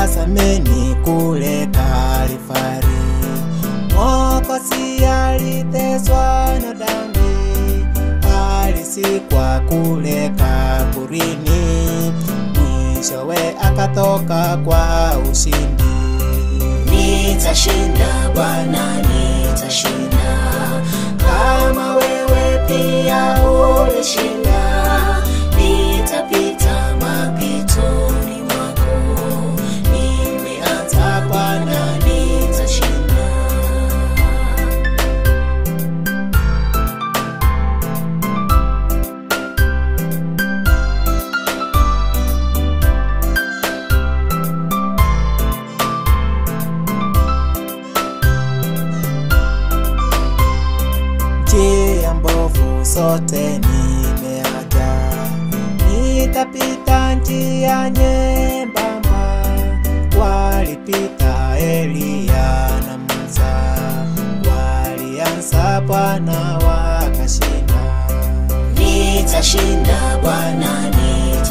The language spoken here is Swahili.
Getsemani kule Kalvari. Mwokozi aliteswa na dhambi, alisikwa kule kaburini, mwishowe akatoka kwa ushindi. Nitashinda Bwana, nitashinda kama wewe pia ulishinda. Nitapita mapitoni mwako, nimeanza Bwana, nitashinda. njia mbovu zote nimeacha, nitapita njia nyembamba. Walipita Eliya na Musa, walianza Bwana wakashinda. Nitashinda Bwana, nitashinda